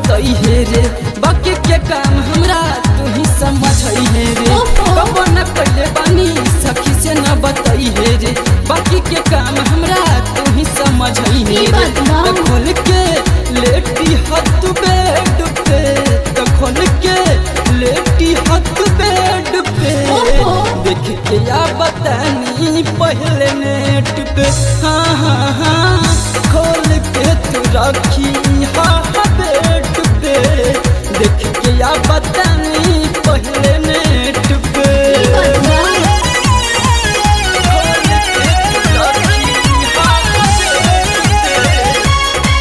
बतई हे रे बाकी के काम हमरा तू ही समझ हे रे ओहो। कबो न पहले बानी सखी से न बतई हे रे बाकी के काम हमरा तू ही समझ हे ई रे बात बा। त खोल के लेटी हथ बेड पे त खोल के लेटी हथ बेड पे ओहो। देख के या बतानी पहले नेट पे हाँ हाँ हाँ खोल के तू रखी हाँ हाँ बेड पे देख के या बतानी पहले नेट पे ई बात बा। खोल के तू रखी हाँ हाँ बेड पे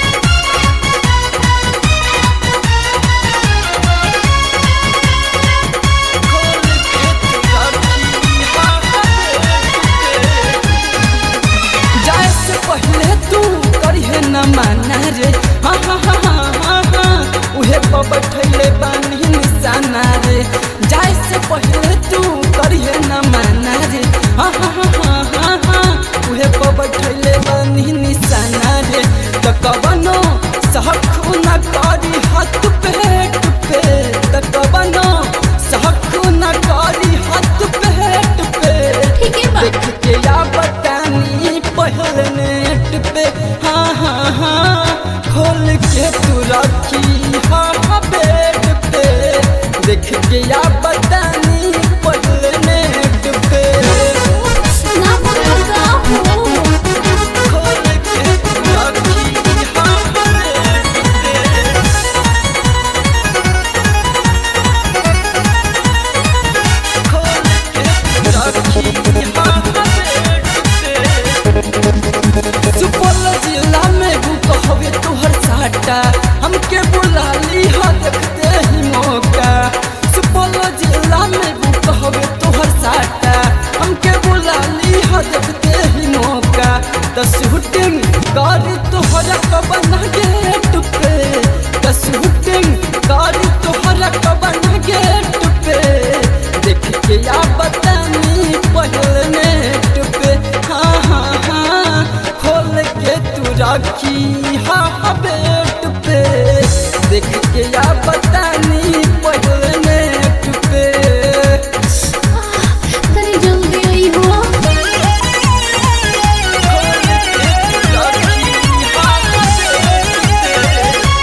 खोल के तू रखी हाँ हाँ बेड पे जाए से पहले तू करिहे न माना रे हाँ हाँ हाँ हाँ हाँ हाँ उहे पर बैठले बानी निशाना रे जाए से पहले तू करिहे न माना रे हाँ हाँ हाँ हाँ हाँ हाँ उहे पर बैठले बानी निशाना रे त कबनो सहखु न करी हाथ पेट पे त कबनो सहखु न करी हाथ पेट पे ठीक है बा देख के या बतानी पहले नेट पे हाँ हाँ हाँ खोल के तू रखी हाँ हाँ बेड पे देख के या बतानी पहले नेट पे ना बोलो का हो खोल के तू रखी हाँ हाँ बेड पे खोल के तू रखी हाँ हाँ बेड पे सुपौल जिला में बुक हवे तोहर साटा हमके बुला ली हा देखते ही मौका सुपौल जिला में बुक हवे तोहर साटा हमके बुला ली हा देखते ही मौका त शूटिंग गाड़ी तोहरा कबन गेट पे त शूटिंग गाड़ी तोहरा कबन गेट पे देख के या बतानी पहले नेट पे हाँ हाँ हाँ खोल के तू रखी हाँ हाँ बेट पे देख के या बतानी पहले नेट पे तनी जल्दी आई हो खोल के तू रखी हाँ हाँ बेट पे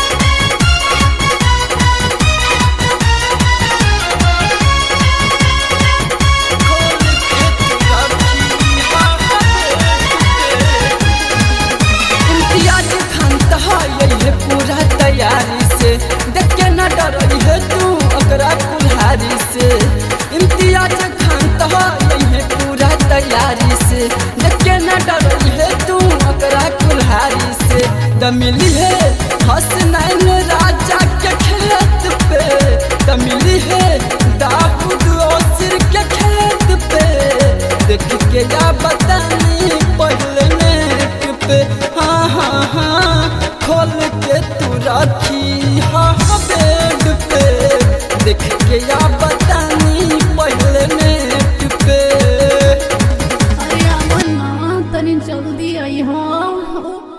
खोल के तू रखी हाँ हाँ बेट पे इम्तियाज खान तहाई है पूरा तैयारी से देख के न डरई है तू ओकरा कुल्हारी से इम्तियाज खान तहाई है पूरा तैयारी से देख के न डरई है तू ओकरा कुल्हारी से द मिली है हसनैन राजा के खेत पे द मिली है दाऊद ओसिर के खेत पे देख के या बतानी पहले नेट पे हाँ हाँ हाँ खोल के तू रखी हाँ हाँ बेड पे देख के या बतानी पहले नेट पे अरे अमन ना तनी जल्दी आई हो